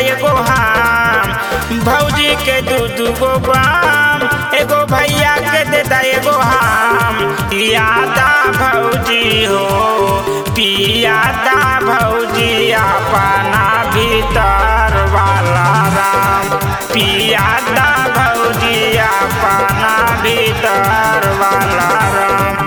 एगो हम भौजी के दू दू गो बाम एगो भैया के देता एगो हम यादा भौजी हो पियादा भौजी अपना भीतर वाला राम पियादा भौजी अपना भीतर वाला राम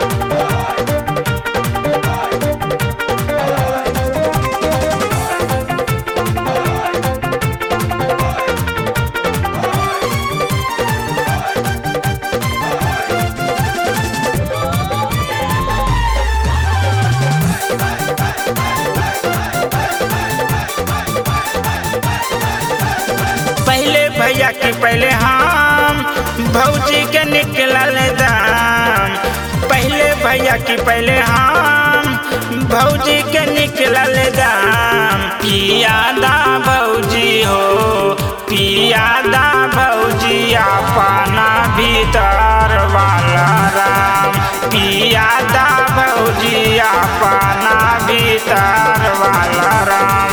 पहले भैया की पहले हम भौजी के निकलल दाम पहले भैया की पहले हम भौजी के निकलल दाम पियादा भौजी हो पियादा भौजी अपना भीतर वाला राम पियादा भौजी अपना भीतर वाला राम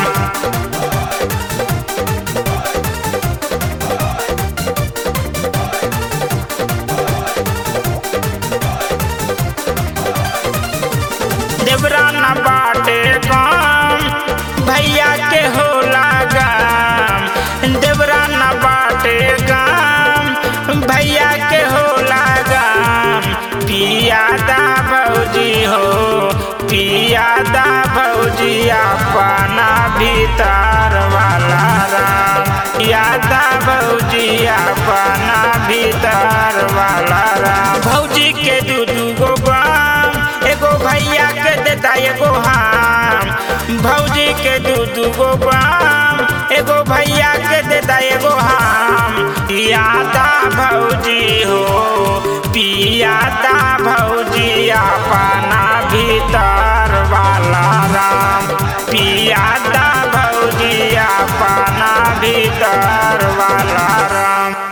देवराना बाटे काम भैया के होला गाम देवराना बाटे काम भैया के होला गाम पियादा भौजी हो पियादा भौजी अपना भीतर वाला राम यादा भौजी अपना भीतर वाला राम भौजी के दू दू गो गाम एगो भैया के देता एगो हम भौजी के दू दू गो बाम एगो भैया के देता एगो हम पियादा भौजी हो पियादा भौजी अपना भीतर वाला राम पियादा भौजी अपना भीतर वाला राम